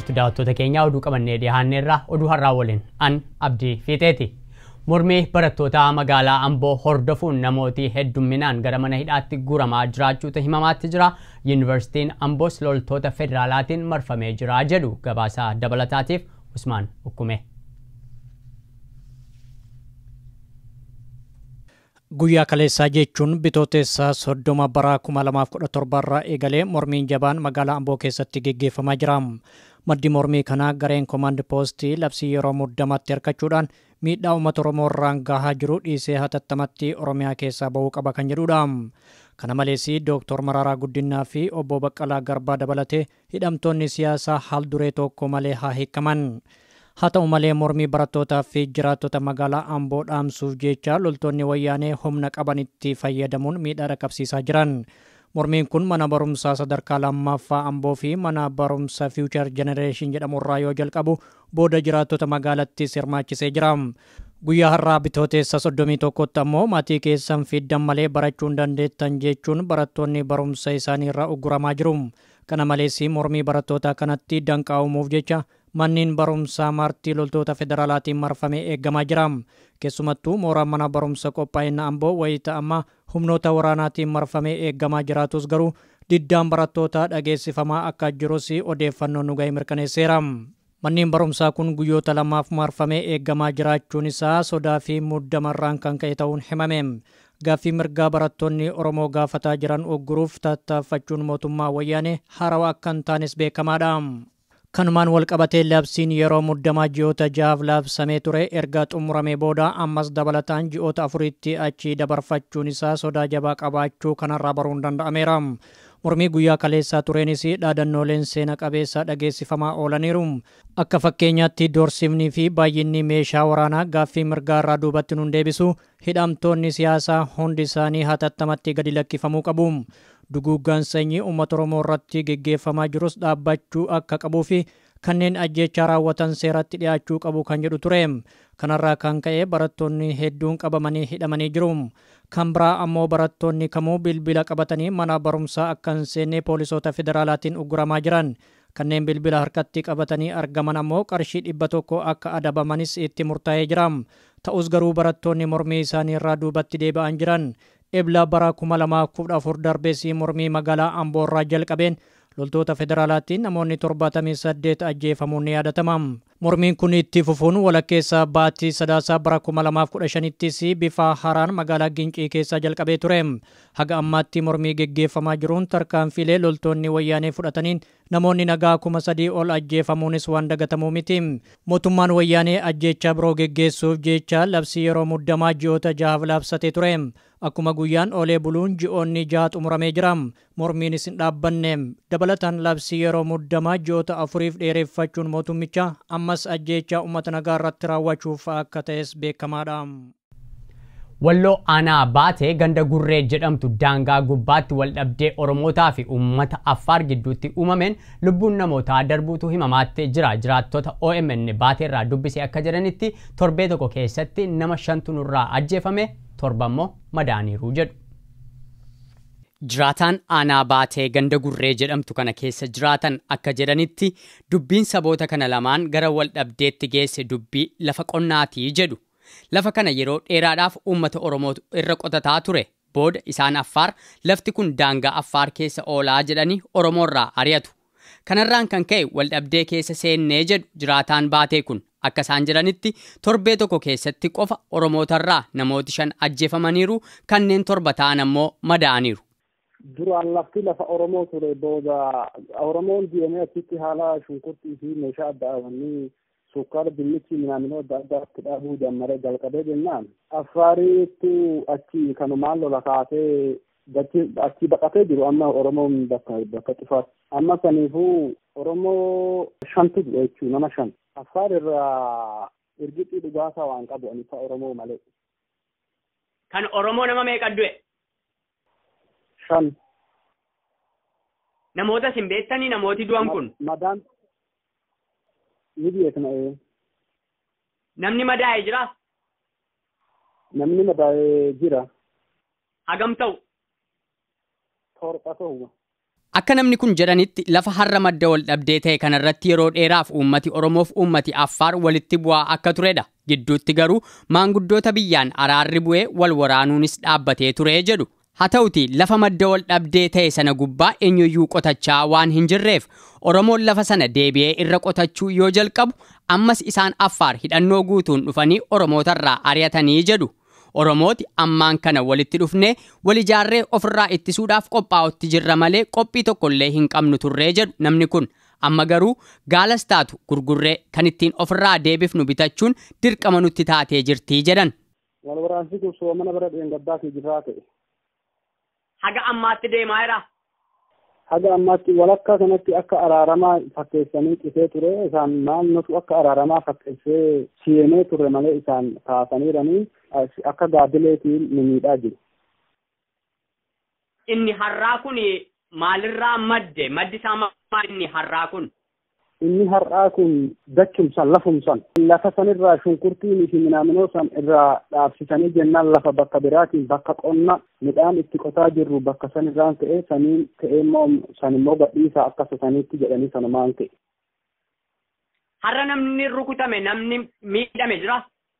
jirtu daawwattoota keenyaa oduu qabannee dhiyaanneerra oduu har'aa waliin an abdii fiixeeti. Mormii barattoota magaalaa Amboo hordofuun namooti heddumminaan gara mana hidhaatti guuramaa jiraachuutu himamaatti jira. Yuunivarsiitiin Amboos loltoota federaalaatiin marfamee jira jedhu gabaasaa dabalataatiif Usmaan Ukkume. Guyyaa kaleessaa jechuun bitootessaa soddoma bara 2017 irraa eegalee mormiin jabaan magaalaa Amboo keessatti geggeeffamaa jira. Maddi mormii kanaa gareen koomaand poostii labsii yeroo muddamaatti hirkachuudhaan miidhaa uummata Oromoo irraan gahaa jiru dhiisee hatattamatti Oromiyaa keessaa bahuu qaba kan jedhudha. Kana malees Dooktor Mararaa Guddinaa fi obbo Baqqalaa Garbaa dabalatee hidhamtoonni siyaasaa haal duree tokko malee haa hiikaman. Haa ta'u malee mormii barattootaa fi jiraattota magaalaa Amboo dhaamsuuf jecha loltoonni wayyaanee humna qabanitti fayyadamuun miidhaa dhaqqabsiisaa jiran. Mormiin kun mana barumsaa sadarkaa lammaffaa Amboo fi mana barumsaa Future Generation jedhamu irraa yoo jalqabu booda jiraattota magaalattis hirmaachisee jira. Guyyaa har'aa bitooteessa soddomii tokkotti ammoo maatii keessan fiddan malee barachuu hin dandeettan jechuun barattoonni barumsa isaanii irraa ugguramaa jiru. Kana malees mormii barattootaa kanatti danqaa uumuuf jecha manneen barumsaa martii loltoota federaalaatiin marfamee eeggamaa jira. Keessumattuu mooraan mana barumsa qophaa'ina Amboo wayita amma humnoota waraanaatiin marfamee eeggamaa jiraatus garuu diddaan barattootaa dhageessifamaa akka jirus odeeffannoon nu ga'e mirkaneesseera. Manneen barumsaa kun guyyoota lamaaf marfamee eeggamaa jiraachuun isaa sodaa fi muddamarraan kan ka'e ta'uun himame. Gaaffii mirgaa barattoonni Oromoo gaafataa jiran ugguruuf tattaaffachuun mootummaa wayyaanee haarawaa akka hin taanes beekamaadha. Kanumaan walqabatee labsiin yeroo muddamaa ji'oota ja'aaf labsamee ture erga xumuramee booda ammas dabalataan ji'oota afuritti achi dabarfachuun isaa sodaa jabaa qabaachuu kanarraa baruun danda'ameera. Mormii guyyaa kaleessaa tureenis dhaadannooleen seena qabeessa dhageessifamaa oolaniiru. Akka fakkeenyaatti doorsifnii fi baay'inni meeshaa waraanaa gaaffii mirgaa irraa duubatti nun deebisu hidhamtoonni siyaasaa hundi isaanii hatattamatti gadi lakkifamuu qabu. Duguuggaan sanyii uummata Oromoo irratti geggeeffamaa jirus dhaabbachuu akka qabuu fi kanneen ajjechaa raawwatan seeratti dhiyaachuu qabu kan jedhu ture. Kanarraa kan ka'e barattoonni hedduun qabamanii hidhamanii jiru. Kan biraa ammoo barattoonni kamuu bilbila qabatanii mana barumsaa akka hin seenne poolisoota federaalaatiin ugguramaa jiran. Kanneen bilbila harkatti qabatanii argaman ammoo qarshii dhibba tokko akka adabamanis itti murtaa'ee jira. Ta'us garuu barattoonni mormii isaanii irraa duubatti deebi'an jiran. Ebla bara 2014 darbees mormii magaalaa Amboo irraa jalqabeen loltoota federaalaatiin namoonni 78 ajjeefamuun ni yaadatama. Mormiin kun itti fufuun walakkeessa baatii sadaasaa bara 2015ttis bifa haaraan magaalaa Gincii keessaa jalqabee ture. Haga ammaatti mormii geggeeffamaa jiruun tarkaanfilee loltoonni wayyaanee fudhataniin namoonni nagaa kuma sadii ol ajjeefamuunis waan dagatamuu miti. Mootummaan wayyaanee ajjeechaa biroo geggeessuuf jecha labsii yeroo muddamaa ji'oota jahaaf labsatee ture. Akkuma guyyaan oolee buluun ji'oonni jaha xumuramee jira. Mormiinis hin dhaabbanne. Dabalataan labsii yeroo muddamaa ji'oota afuriif dheereffachuun mootummicha ammas ajjeechaa uummata nagaa irratti raawwachuuf akka ta'es beekamaadha. Walloo aanaa baatee ganda gurree jedhamtu daangaa gubbaatti waldhabdee Oromootaa fi uummata Affaar gidduutti uumameen lubbuun namootaa darbuutu himamaatti jira. Jiraattota OMN baateerraa dubbisee akka jedhanitti torbee tokko keessatti nama shantu nurraa ajjeefame torba immoo madaaniiru jedhu. Jiraataan aanaa baatee ganda gurree jedhamtu kana keessa jiraatan akka jedhanitti dubbiin saboota kana lamaan gara waldhabdeetti geesse dubbii lafa qonnaatii jedhu. Lafa kana yeroo dheeraadhaaf uummata Oromootu irra qotataa ture. Booda isaan Affaar lafti kun daangaa Affaar keessa oolaa jedhanii Oromoorraa ari'atu. Kanarraan kan ka'e waldhabdee keessa seennee jedhu jiraataan baatee kun akka isaan jedhanitti torbee tokko keessatti qofa Oromootarraa namooti shan ajjeefamaniiru kanneen torba ta'an ammoo madaa'aniiru. duraan lafti lafa Oromoo ture booda Oromoon deemee achitti haala shunkurtii fi meeshaa adda addaa sukkaara dinnichi minaamiloo adda addaatti dhaabuu jammaree jalqabee jennaan affaariitu achi kanumaan lola kaasee achi baqatee jiru amma Oromoon bakka bakka cufaatti amma saniifuu Oromoo shantu jechuu nama shan affaar irraa irgixii dhugaasaa waan qabu anifa Oromoo malee. Kan Oromoo nama meeqa du'e? Shan. Namoota isin beektanii namooti du'an kun? Madaan ni beekna ee. Namni madaa'e jira? Namni madaa'e jira. Hagam ta'u? Torba ta'u. Akka namni kun jedhanitti lafa har'a madda wal dhabdee ta'e kanarratti yeroo dheeraaf uummati Oromoof uummati Affaar walitti bu'aa akka turedha. Gidduutti garuu maanguddoota biyyaan araarri bu'ee wal waraanuunis dhaabbatee ture jedhu. Haa ta'uti lafa madda wal dhabdee ta'e sana gubbaa eenyuyyuu qotachaa waan hin jirreef Oromoon lafa sana deebi'ee irra qotachuu yoo jalqabu ammas isaan Affaar hidhannoo guutuun dhufanii Oromootarraa ari'atanii jedhu. Oromooti ammaan kana walitti dhufnee wal ijaarree ofirraa ittisuudhaaf qophaa'utti jirra malee qophii tokkollee hin qabnu turree jedhu namni kun amma garuu gaalas taatu gurgurree kan ittiin ofirraa deebifnu bitachuun dirqama nutti taatee jirtii jedhan. Wal waraansi kun soomana bara dheengaddaa fi jirraa ta'e. Haga ammaatti deemaa jira. Haga ammaatti walakkaa kanatti akka araaramaa fakkeessanii qisee ture isaan naannotu akka araaramaa fakkeessee seenee ture malee isaan kaasaniiranii akka gaadileetiin ni miidhaa jiru. Inni har'aa kun maalirraa madde? Maddi isaa maal inni har'aa kun? Inni har'aa kun dachumsan lafumsan lafa sanirraa shunkurtiin fi minaaminoo san irraa dhaabsisanii jennaan lafa bakka biraatiin bakka qonna midhaan itti qotaa jirru bakka sanirraan ta'e saniin ta'e immoo san immoo gadhiisaa akka saniitti jedhanii sanumaan ta'e. Har'a namni rukutame namni miidhame jira.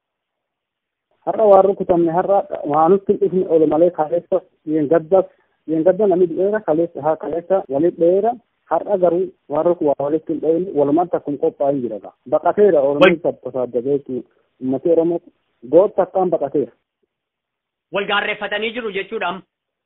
Har'a waan rukutamne har'a waanutti dhufne ol malee kaleessa yeengaddas yeengadda namni dheera kaleessa haa kaleessa walit dheera har'a garuu waan ruku waa walitti hin dheeyne walumatti akkuma qophaa'in jira baqateera oromoon tasaaddabe jechuudha ummati oromoo gootta akkaan baqateera. Wal gaarreeffatanii jiru jechuudha.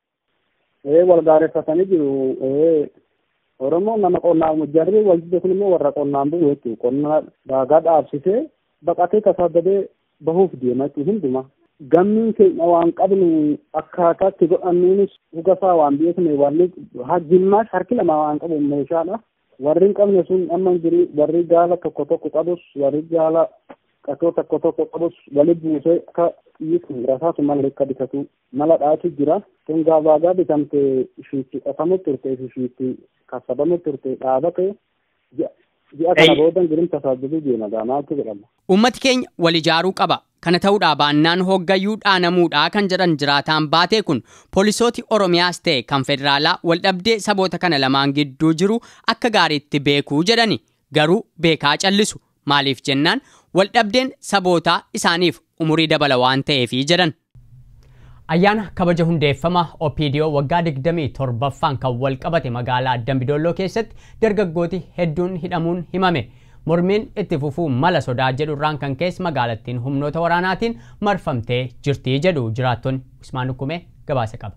Ee wal gaarreeffatanii jiru ee oromoon nama qonnaan jarri wal kun immoo warra qonnaan bulu jechuudha qonna daagaa dhaabsisee baqatee tasaaddabe bahuuf deema jechuudha hunduma. Gammiin keenya waan qabnu akkaataatti godhannuunis dhugasaa waan beekne warri jimmaas harki lama waan qabu meeshaadha. Warri hin qabne sun amma jiru warri gaala tokko tokko qabus warri gaala qatoo tokko tokko qabus wali buusee akka dhiisu rasaatu malee akka bitatu mala dhaatu jira. Kun gaabaagaa bitamte ishiitti qotamu turte ishiitti kassabamu turte dhaabate ji'a kana booda girim tasaajiluu deema gaamaatti jedhama. Uummati keenya wal ijaaruu qaba. Kana ta'uudhaa baannaan hoggayyuu dhaanamuudhaa kan jedhan jiraataan baatee kun poolisooti Oromiyaas ta'e kan federaalaa waldhabdee saboota kana lamaan gidduu jiru akka gaariitti beekuu jedhani garuu beekaa callisu maaliif jennaan waldhabdeen sabootaa isaaniif umurii dabala waan ta'eefi jedhan. Ayyaana kabaja hundeeffama OPDO waggaa 27ffaan kan wal qabate magaalaa Dambidolloo keessatti dargaggooti hedduun hidhamuun himame. mormiin itti fufuu mala sodaa jedhurraan kan keessa magaalattiin humnoota waraanaatiin marfamtee jirtii jedhu jiraattonni Usmaan Hukumee gabaasa qaba.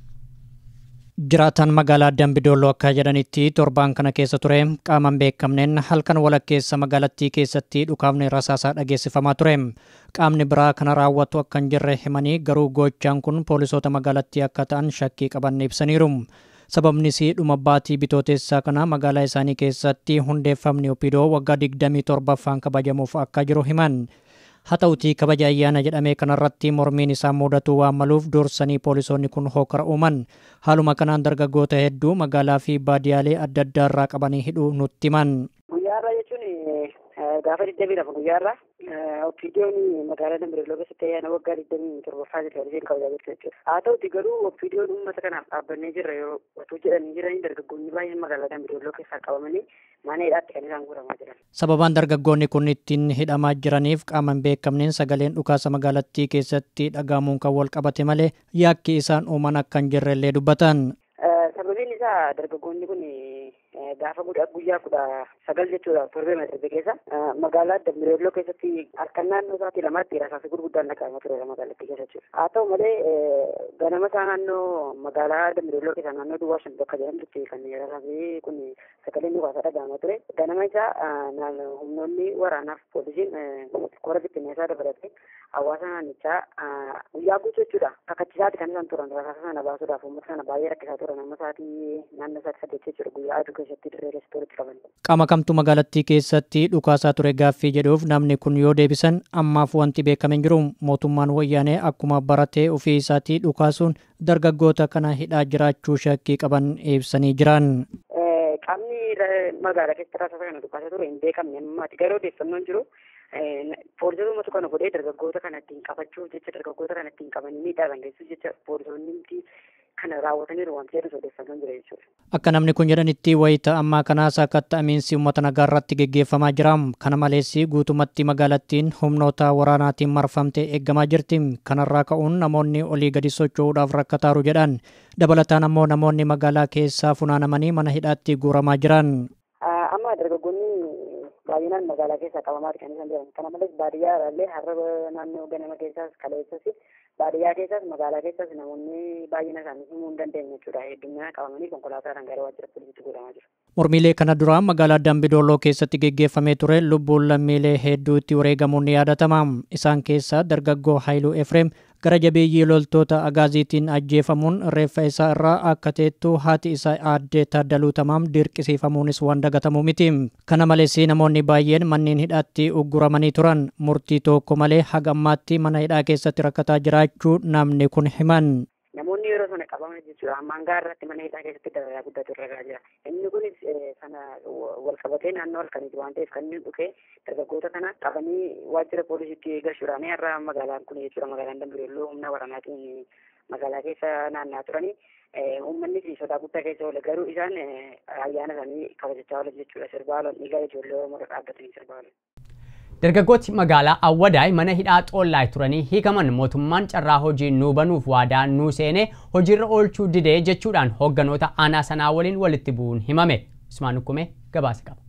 Jiraataan magaalaa Dambidolloo akka jedhanitti torbaan kana keessa ture qaaman beekamneen halkan walakkeessa magaalattii keessatti dhukaafni rasaasaa dhageessifamaa ture. Qaamni biraa kana raawwatu akka hin jirre himanii garuu gochaan kun poolisoota magaalattii akka ta'an shakkii qaban ibsaniiru. sababnis dhuma baatii bitootessaa kana magaalaa isaanii keessatti hundeeffamni opidoo waggaa 27ffaan kabajamuuf akka jiru himan. Haa ta'utii kabaja ayyaana jedhamee kanarratti mormiin isaa mudatu waan maluuf dursanii poolisoonni kun hookara uuman. Haaluma kanaan dargaggoota hedduu magaalaa fi baadiyaalee adda addaarraa qabanii hidhuu nutti himan. Guyyaarraa jechuun gaafa 22 guyyaarraa Oppiidiyoon magaalaa Dambidolloo keessatti ayyaana waggaa digdamii torbaffaa isheen kabajaa jirtu jechuudha. Haa ta'uti garuu Oppiidiyoon uummata kanaaf dhaabbannee jirra yeroo otoo jedhanii jiranii dargaggoonni baay'een magaalaa Dambidolloo keessaa qabamanii mana hidhaatti kan isaan guuramaa jiran. Sababaan dargaggoonni kun ittiin hidhamaa jiraniif qaaman beekamneen sagaleen dhukaasa magaalattii keessatti dhagahamuun kan wal qabate malee yakki isaan uuman akka hin jirrellee dubbatan. Sababiin isaa dargaggoonni kun gaafa guyyaa kudha sagal jechuudha torbee darbe keessa magaalaa Dambidolloo keessatti harkan naannoo isaatii lamatti rasaasa gurguddaan dhaga'amaa ture magaalattii keessa jechuudha. Haa ta'u malee ganama isaa naannoo magaalaa Dambidolloo keessa naannoo Duwwaa shan bakka jedhamtutti kan rasaasni kun sagaleen dhukaasaa dhaga'amaa ture. Ganama isaa humnoonni waraanaaf poolisiin kora bittinneessaa dabalatee hawaasa naannichaa guyyaa guutuu jechuudha. Kakkachiisaati kan isaan turan rasaasa sana baasuudhaaf uummata sana baay'ee rakkisaa turan amma isaatii naannoo isaatti saddeet jechuudha guyyaa aduu keessatti dirree keessatti walitti qaban. Qaama kamtu magaalattii keessatti dhukaasaa ture gaaffii jedhuuf namni kun yoo deebisan ammaaf wanti beekame hin jiru mootummaan wayyaanee akkuma baratee ofii isaatii dhukaasuun dargaggoota kana hidhaa jiraachuu shakkii qaban ibsanii jiran. Qaamni magaalaa keessatti rasaasa kana dhukaasaa ture hin beekamne ammaati garuu odeeffannoon jiru. Poolisoota uummata kana godhee dargaggoota kana ittiin qabachuuf jecha dargaggoota kana ittiin qabanii miidhaa kan geessuuf jecha poolisoonni kana raawwataniiru waan jedhu odeeffannoon jira jechuudha. Akka namni kun jedhanitti wayita ammaa kanaas akka ta'amiinsi uummata nagaa irratti geggeeffamaa jira. Kana malees guutumatti magaalattiin humnoota waraanaatiin marfamtee eeggamaa jirti. Kanarraa ka'uun namoonni olii gadi socho'uudhaaf rakkataaru jedhan. Dabalataan ammoo namoonni magaalaa keessaa funaanamanii mana hidhaatti guuramaa jiran. Amma dargaggoonni baay'inaan magaalaa keessaa qabamaa kan isaan jiran. Kana malees baadiyyaa illee har'a naannoo ganama keessaas kaleessas baadiyyaa keessas magaalaa keessas namoonni baay'ina isaanii himuu hin dandeenye jechuudha. Hedduminaan qabamanii konkolaataadhaan gara waajjira poolisiitti godhamaa jiru. Mormiilee kana dura magaalaa Dambidooloo keessatti geggeeffamee ture lubbuun lammiilee hedduutti wareegamuun ni yaadatama. Isaan keessaa dargaggoo Haayiluu Efreem gara jabeeyyii loltoota agaaziitiin ajjeefamuun reeffa isaa irraa akka teettu haati isaa aaddee Taaddaluu Tamaam dirqisiifamuunis waan dagatamu miti. Kana malees namoonni baay'een manneen hidhaatti ugguramanii turan murtii tokko malee haga ammaatti mana hidhaa keessatti rakkataa jiraachuu namni kun himan. Namoonni yeroo sana qabaman jechuudha. Ammaan gaarratti mana hidhaa keessatti dararaa guddatu irra jira. Inni kunis sana wal qabatee naannoo halkaniiti waan ta'eef kan inni dhufe dargaggoota kana qabanii waajjira poolisiitti galchuudhaan har'a magaalaan kun jechuudha magaalaan Dambidooloo humna waraanaatiin magaalaa keessa naanna'aa turanii uummanni fi sodaa guddaa keessa oole garuu isaan ayyaana isaanii kabajachaa oolan jechuudha sirbaa oolan dhiigaa ijoollee Oromoo dhaabbatanii sirbaa oolan. Dargaggooti magaalaa Awwadaay mana hidhaa xoollaay turanii hiikaman mootummaan carraa hojii nuu banuuf waadaa nuu seenee hojiirra oolchuu didee jechuudhaan hoogganoota aanaa sanaa waliin walitti bu'uun himame. Usmaan Ukkumee gabaasa qaba.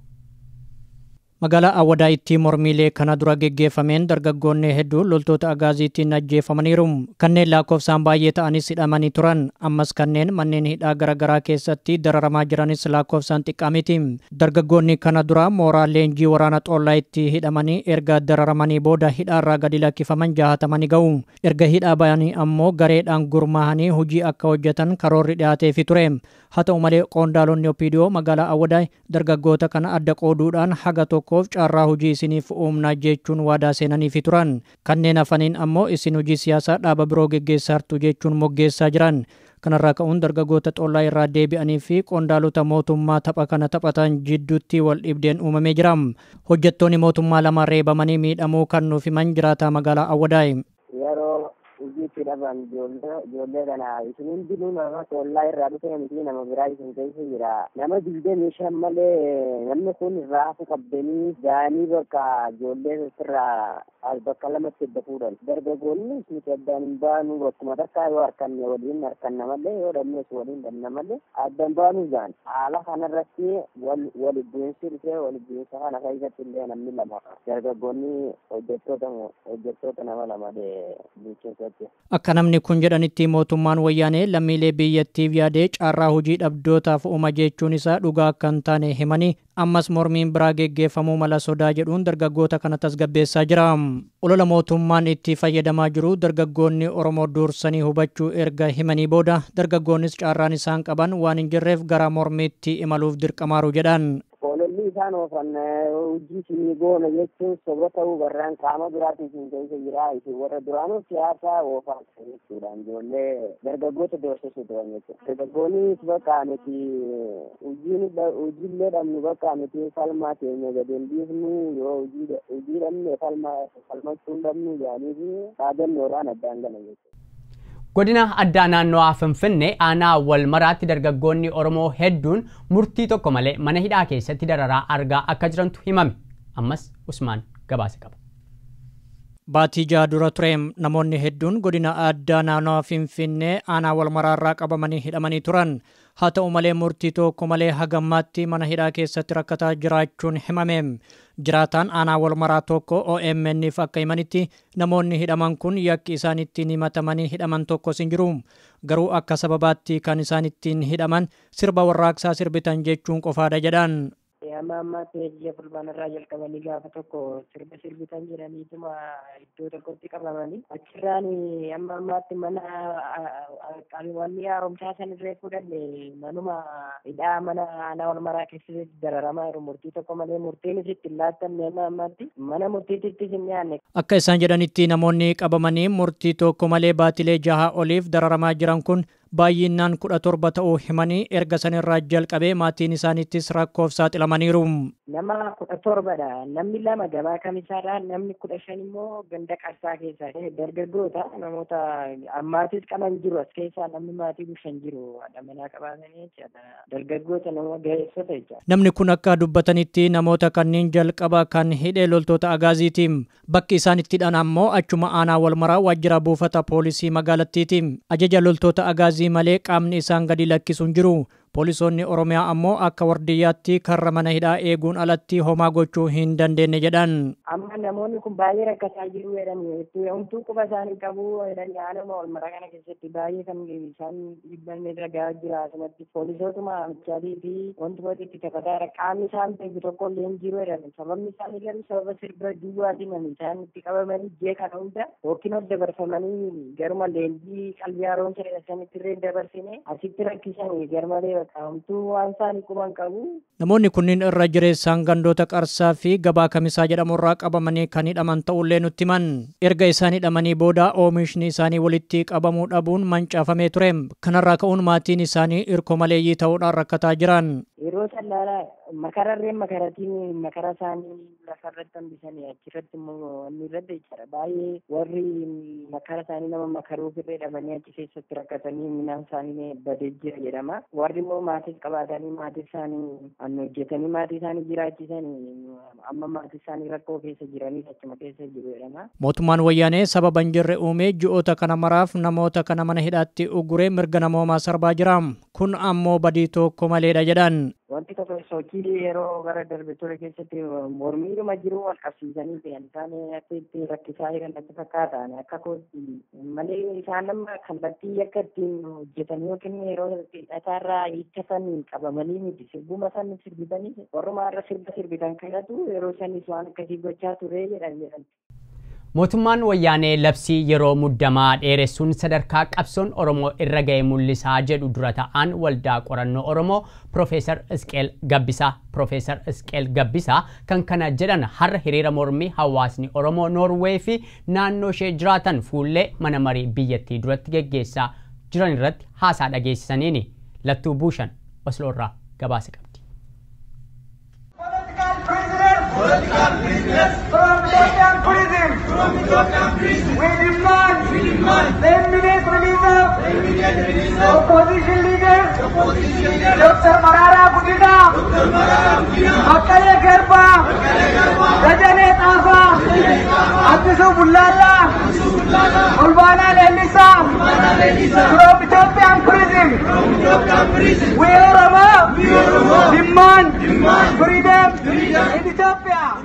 Magaalaa Awwadaayitti mormiilee kana dura geggeeffameen dargaggoonni hedduun loltoota agaaziitiin ajjeefamaniiru. Kanneen lakkoofsaan baay'ee ta'anis hidhamanii turan. Ammas kanneen manneen hidhaa garaagaraa keessatti dararamaa jiranis lakkoofsaan xiqqaa miti. Dargaggoonni kana dura mooraa leenjii waraana xoollaayitti hidhamanii erga dararamanii booda hidhaarraa gadi lakkifaman jaahatamanii ga'u. Erga hidhaa bayanii ammoo gareedhaan gurmaahanii hojii akka hojjetan karoorri dhiyaateefi ture. Haa ta'u malee qondaalonni Opiidiyoo magaalaa Awwadaay dargaggoota kana adda qooduudhaan haga tokkoof carraa hojii isiniif uumna jechuun waadaa seenaniifi turan. Kanneen hafaniin ammoo isin hojii siyaasaa dhaaba biroo geggeessaartu jechuun moggeessaa jiran. Kanarraa ka'uun dargaggoota xollaa irraa deebi'anii fi qondaalota mootummaa tapha kana taphatan jidduutti wal dhibdeen uumamee jira. Hojjettoonni mootummaa lama reebamanii miidhamuu kan nuuf himan jiraataa magaalaa Awwadaay. Yeroo hojiitti dhaban ijoollee kana isin hundinuu nama xollaa irraa dhufe miti nama biraa isin keessa jira. Nama digdamii shan malee namni kun raafu qabdanii ga'anii bakka ijoollee irraa bakka lamatti edda fuudhan. Dargaggoonni nuti addaan hin baanu bakkuma takkaa yoo harkanne waliin harkanna malee yoo dhabnes waliin dhabna malee addaan baanu ga'an. Haala kanarratti wal bu'iinsi dhufee wal bu'iinsa kana keessatti illee namni lama dargaggoonni hojjettoota hojjettoota nama lama bulchiinsatti. Akka namni kun jedhanitti mootummaan wayyaanee lammiilee biyyattiif yaadee carraa hojii dhabdootaaf uuma jechuun isaa dhugaa akka hin taane himanii ammas mormiin biraa geggeeffamuu mala sodaa jedhuun dargaggoota kana tasgabbeessaa jira. Olola mootummaan itti fayyadamaa jiru dargaggoonni Oromoo dursanii hubachuu erga himanii booda dargaggoonnis carraan isaan qaban waan hin jirreef gara mormiitti imaluuf dirqamaaru jedhan. Ololli isaan oofan hojii isinii goona jechuun soba ta'uu barraan qaama biraatiin isin keessa jira isin warra duraanuu siyaasaa oofan jechuudhaan ijoollee dargaggoota doorsisuu turan jechuudha. Dargaggoonnis bakka nuti hojiillee dhabnu bakka nuti falmaa keenya gadi hin dhiifnu yoo hojii dhabne falmachuu hin dhabnu jedhanii fi dhaabannoodhaan addaan galan jechuudha. Godina addaa naannoo Finfinnee aanaa wal maraatti dargaggoonni Oromoo hedduun murtii tokko malee mana hidhaa keessatti dararaa argaa akka jirantu himame. Ammas Usmaan gabaasa qaba. Baatii jaha dura ture namoonni hedduun godina addaa naannoo Finfinnee aanaa wal maraarraa qabamanii hidhamanii turan. Haa ta'u malee murtii tokko malee hagammaatti mana hidhaa keessatti rakkataa jiraachuun himame. Jiraataan aanaa wal maraa tokko OMN'if akka himanitti namoonni hidhaman kun yakki isaan ittiin himatamanii hidhaman tokkos hin jiru. Garuu akka sababaatti kan isaan ittiin hidhaman sirba warraaqsaa sirbitan jechuun qofaadha jedhan. amma ammaatti biyya fulbaanarraa jalqabanii gaafa tokko sirba sirbitan jedhaniituma iddoo tokkotti qabamanii achirraan amma ammaatti mana qabiiwwanni haaromsaa san irree fudhanne manuma hidhaa mana aanaa wal maraa keessatti dararamaa jiru murtii tokko malee murtiin isitti hin laattanne amma ammaatti mana murtiittis hin dhiyaanne. Akka isaan jedhanitti namoonni qabamanii murtii tokko malee baatilee jaha oliif dararamaa jiran kun baay'inaan kudha torba ta'uu himanii erga sanirraa jalqabee maatiin isaaniittis rakkoof saaxilamaniiru. Nama kudha torbadha. Namni lama gabaa kamisaadha. Namni kudha shan immoo ganda qarsaa keessa. Dargaggoota namoota ammaatis qaban jiru as keessaa namni maatii bushan jiru. Haadha manaa qabaatanii jechaadha. Dargaggoota nama ga'eessota jechaadha. Namni kun akka dubbatanitti namoota kanneen jalqaba kan hidhee loltoota agaaziitiin bakki isaan itti hidhan ammoo achuma aanaa walmaraa waajjira buufata poolisii magaalattiiti. Ajaja loltoota agaazii malee qaamni isaan gadi lakkisuun jiru. Poolisoonni Oromiyaa ammoo akka wardiyyaatti karra mana hidhaa eeguun alatti homaa gochuu hin dandeenye jedhan. Amma namoonni kun baay'ee rakkataa jiru jedhanii homtuu quba isaanii qabu jedhanii haaluma walmaraa kana keessatti baay'ee kan isaan dhibban irra gahaa jira asumatti poolisootuma amchaatii fi wantoota itti taphataa qaamni isaan beeku tokko illee hin jiru jedhan sababni isaanii garuu sababa sirba duwwaatiin isaan itti qabamanii jee kana hunda yookiin ol dabarfamanii garuma leenjii qalbii haaromsa jedhasanitti illee dabarsine asitti rakkisanii garmalee homtuu waan isaanii quban qabu. Namoonni kunniin irra jireessaan gandoota qarsaa fi gabaa kamisaa jedhamurraa qabamanii kan hidhaman ta'ullee nutti himan. Erga isaan hidhamanii booda oomishni isaanii walitti qabamuu dhabuun mancaafamee ture. Kanarraa ka'uun maatiin isaanii irko maleeyyii ta'uudhaan rakkataa jiran. Yeroo sallaala makararreen makaratiin makara isaanii lafarratti hambisanii achirratti immoo inni irratti jechaadha. Baay'ee warri makara isaanii nama makaruuf irree dhabanii achi keessatti rakkatanii midhaan isaanii badee jira jedhama. Warri immoo maatis qabaatanii maatii isaanii annu hojjetanii maatii isaanii jiraachisanii amma maatii isaanii rakkoo keessa jiranii achuma keessa jiru jedhama. Mootummaan wayyaanee sababa hin jirre uumee ji'oota kana maraaf namoota kana mana hidhaatti ugguree mirga namoomaa sarbaa jira. Kun ammoo badii tokko maleedha jedhan. Wanti tokko sochii yeroo gara darbe ture keessatti mormiidhuma jiru wal qabsiisanii ta'an isaan akka itti rakkisaa jiran natti fakkaata akka kootti malee isaan nama kallattii akka ittiin hojjetan yookiin yeroo hidhataarraa hiikkatan qabamanii miti sirbuma san sirbitanii warrumaa irra sirba sirbitan kanatu yeroo sanis waan akkasii gochaa ture jedhan jedhan. Mootummaan wayyaanee labsii yeroo muddamaa dheeressuun sadarkaa qabsoon Oromoo irra ga'e mul'isaa jedhu dura ta'an waldaa qorannoo Oromoo Profeesar Isqeel Gabbisaa. Profeesar Isqeel Gabbisaa kan kana jedhan har'a hiriira mormii hawaasni Oromoo Noorwee fi naannoo ishee jiraatan fuullee mana marii biyyattii duratti geggeessaa jiran irratti haasaa dhageessisaniini. Lattuu Buushan Osloorraa gabaasa qabdi. political prisoners from Ethiopian prison. From Ethiopian prison. We demand, we demand the immediate release of the immediate release of opposition leaders. Opposition leaders. Dr. Marara Gudina. Dr. Marara Gudina. Makkale Garba. Makkale Garba. Rajane Tafa. Rajane Tafa. Addisu Bullala. Addisu Bullala. Ulbana Lelisa. Ulbana Lelisa. From Ethiopian prison. From Ethiopian prison. We Oromo. We Oromo. Demand. Demand. Freedom. Freedom. In Ethiopia.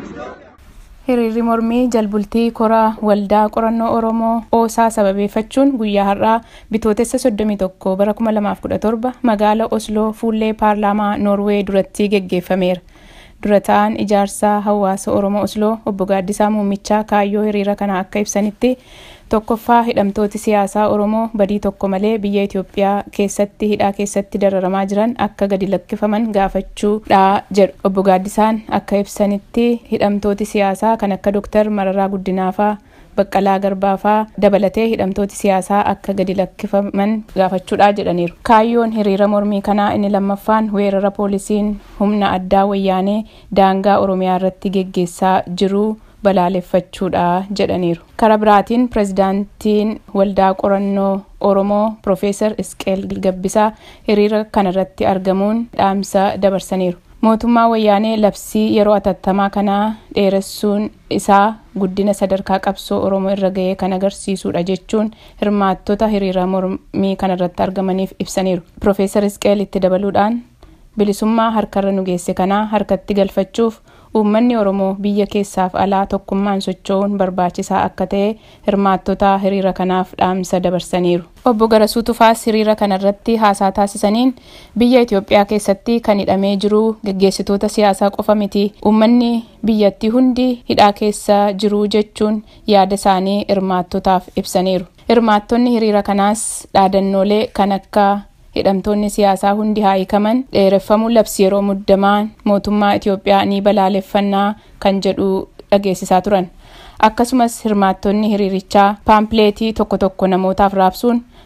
hiriirri mormii jalbultii koraa waldaa qorannoo oromoo oosaa sababeeffachuun guyyaa har'aa bitootessa 31 bara 2017 magaala osloo fuullee paarlaamaa noorwee duratti geggeeffameera dura ta'an ijaarsaa hawaasa oromoo osloo obbo gaaddisaa muummichaa kaayyoo hiriira kana akka ibsanitti tokkoffaa hidhamtooti siyaasaa oromoo badii tokko malee biyya itiyoophiyaa keessatti hidhaa keessatti dararamaa jiran akka gadi lakkifaman gaafachuudha jedhu obbo gaaddisaan akka ibsanitti hidhamtooti siyaasaa kan akka dooktar mararaa guddinaafaa baqqalaa garbaafaa dabalatee hidhamtooti siyaasaa akka gadi lakkifaman gaafachuudha jedhaniiru kaayyoon hiriira mormii kanaa inni lammaffaan weerara poolisiin humna addaa wayyaanee daangaa oromiyaa irratti geggeessaa jiru balaaleffachuudha jedhaniiru kara biraatiin pirezidaantiin waldaa qorannoo oromoo piroofeesar isqeel gabbisaa hiriira kanarratti argamuun dhaamsa dabarsaniiru mootummaa wayyaanee labsii yeroo atattamaa kanaa dheeressuun isaa guddina sadarkaa qabsoo oromoo irra ga'ee kan agarsiisudha jechuun hirmaattota hiriira mormii kanarratti argamaniif ibsaniiru piroofeesar isqeel itti dabaluudhaan bilisummaa harkarra nu geesse kanaa harkatti galfachuuf uummanni oromoo biyya keessaaf alaa tokkummaan socho'uun barbaachisaa akka ta'e hirmaattota hiriira kanaaf dhaamsa dabarsaniiru obbo Garasuu Tufaas hiriira kanarratti haasaa taasisaniin biyya Itoophiyaa keessatti kan hidhamee jiru geggeessitoota siyaasaa qofa miti uummanni biyyattii hundi hidhaa keessa jiru jechuun yaada isaanii hirmaattotaaf ibsaniiru hirmaattonni hiriira kanaas dhaadannoolee kan akka hidhamtoonni siyaasaa hundi haa hiikaman dheereffamuu labsi yeroo muddamaan mootummaa Itoophiyaa ni balaaleffannaa kan jedhu dhageessisaa turan. Akkasumas hirmaattonni hiriirichaa paampileetii tokko tokko namootaaf raabsuun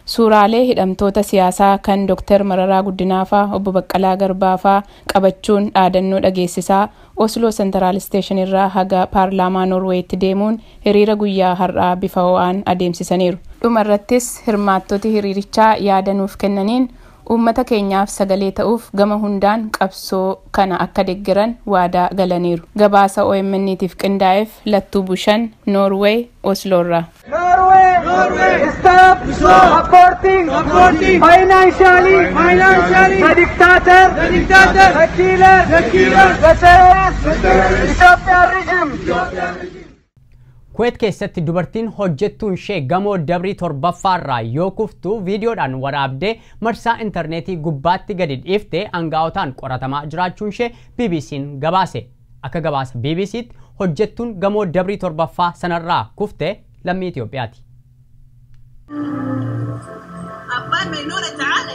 suuraalee hidhamtoota siyaasaa kan Dr. Mararaa Guddinaafaa obbo Baqqalaa Garbaafaa qabachuun dhaadannoo dhageessisaa Osloo Sentaraal Isteeshin irraa haga paarlaamaa Noorweetti deemuun hiriira guyyaa har'aa bifa ho'aan adeemsisaniiru. Dhuma irrattis hirmaattoti hiriirichaa yaadanuuf kennaniin uummata keenyaaf sagalee ta'uuf gama hundaan qabsoo kana akka deeggaran waadaa galaniiru. Gabaasa OMN'tiif qindaa'eef Lattuu Bushan Noorweey Osloorraa. Norway, Norway, stop, stop, supporting, supporting, financially, financially, the dictator, the dictator, the killer, the killer, the terrorist, the terrorist, Ethiopian regime. Kuweet keessatti dubartiin hojjettuun ishee gamoo dabrii torbaffaarraa yoo kuftu viidiyoodhaan waraabdee marsaa intarneetii gubbaatti gadi dhiiftee aangaa'otaan qoratamaa jiraachuun ishee BBC'n gabaase. Akka gabaasa BBC'tti hojjettuun gamoo dabrii torbaffaa sanarraa kufte lammii Itoophiyaati. Abbaan Meeynoola ta'aale.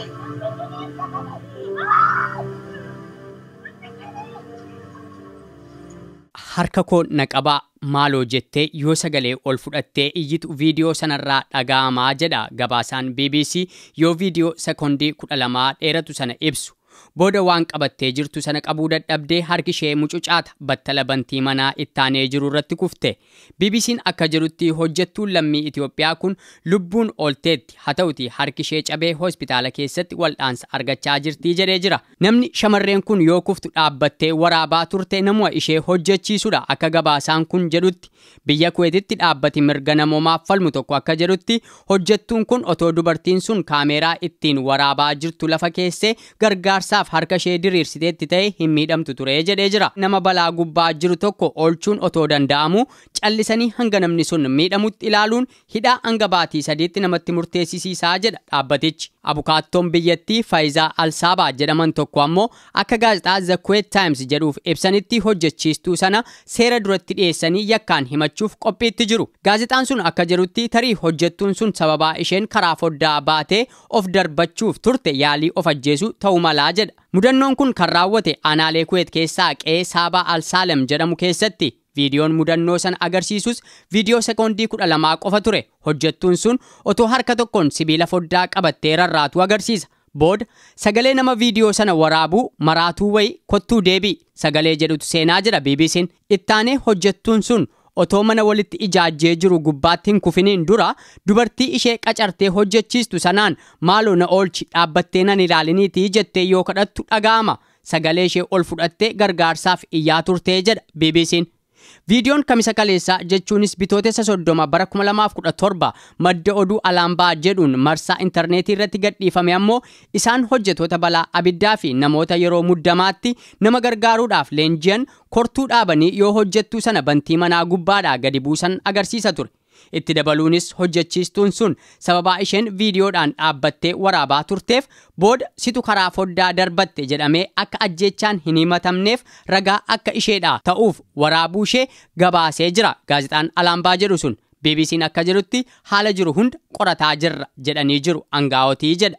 harka koo na qabaa maaloo jettee yoo sagalee ol fudhattee iyyitu viidiyoo sanarraa dhaga'amaa jedha gabaasaan BBC yoo viidiyoo sekoondii kudha lamaa dheeratu sana ibsu. Booda waan qabattee jirtu sana qabuu dadhabdee harki ishee mucucaata battala bantii manaa ittaanee jiru irratti kufte. BBC'n akka jedhutti hojjettuun lammii Itoophiyaa kun lubbuun oolteetti haa ta'uti harki ishee cabee hospitaala keessatti wal'aansa argachaa jirtii jedhee jira. Namni shamarreen kun yoo kuftu dhaabbattee waraabaa turte namuma ishee hojjechiisudha akka gabaasaan kun jedhutti. Biyya Kuweetitti dhaabbati mirga namoomaaf falmu tokko akka jedhutti hojjettuun kun otoo dubartiin sun kaameeraa ittiin waraabaa jirtu lafa keessee gargaarsaaf harka ishee diriirsiteetti ta'e hin miidhamtu ture jedhee jira. Nama balaa gubbaa jiru tokko oolchuun otoo danda'amu callisanii hanga namni sun miidhamutti ilaaluun hidhaa hanga baatii sadiitti namatti murteessisiisaa jedha dhaabbatichi. Abukaattoon biyyattii Faayizaa Alsaabaa jedhaman tokko ammoo akka gaazexaa The Kuwait Times jedhuuf ibsanitti hojjechiistuu sana seera duratti dhiyeessanii yakkaan himachuuf qophiitti jiru. Gaazexaan sun akka jedhutti tarii hojjettuun sun sababaa isheen karaa foddaa baatee of darbachuuf turte yaalii of ajjeesuu ta'uu malaa jedha. Mudannoon kun kan raawwate aanaalee Kuwait keessaa qe'ee Saabaa Alsaalem jedhamu keessatti. Viidiyoon mudannoo sana agarsiisus viidiyoo sekoondii kudha lamaa qofa ture. Hojjettuun sun otoo harka tokkoon sibiila foddaa qabattee rarraatu agarsiisa. Booda sagalee nama viidiyoo sana waraabuu maraatuu wayi kottuu deebii sagalee jedhutu seenaa jedha BBC'n. Ittaanee hojjettuun sun otoo mana walitti ijaajjee jiru gubbaatti hin kufiniin dura dubartii ishee qacartee hojjechiistu sanaan maaloo na oolchi dhaabbattee nan ilaaliniitii jettee yoo kadhattu dhaga'ama. Sagalee ishee ol fudhattee gargaarsaaf iyyaa turtee jedha BBC'n. Viidiyoon kamisa kaleessaa jechuunis bitootessa soddoma bara 2017 madda oduu alaambaa jedhuun marsaa intarneetii irratti gadhiifame ammoo isaan hojjetoota balaa abiddaa fi namoota yeroo muddamaatti nama gargaaruudhaaf leenji'an kortuu dhaabanii yoo hojjettuu sana bantii manaa gubbaadhaa gadi buusan agarsiisa ture. Itti dabaluunis hojjechiistuun sun sababaa isheen viidiyoodhaan dhaabbattee waraabaa turteef booda situ karaa foddaa darbatte jedhamee akka ajjeechaan hin himatamneef ragaa akka isheedhaa ta'uuf waraabuu ishee gabaasee jira gaazexaan alaambaa jedhu sun. BBC'n akka jedhutti haala jiru hunda qorataa jirra jedhanii jiru aangaa'otii jedha.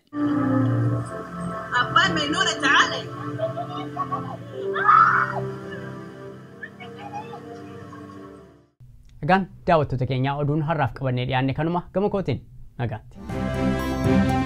Abbaan Meeynoola ta'aale. Egaan daawwattoota keenyaa oduun har'aaf qabannee dhiyaanne kanuma gama kootiin nagaatti.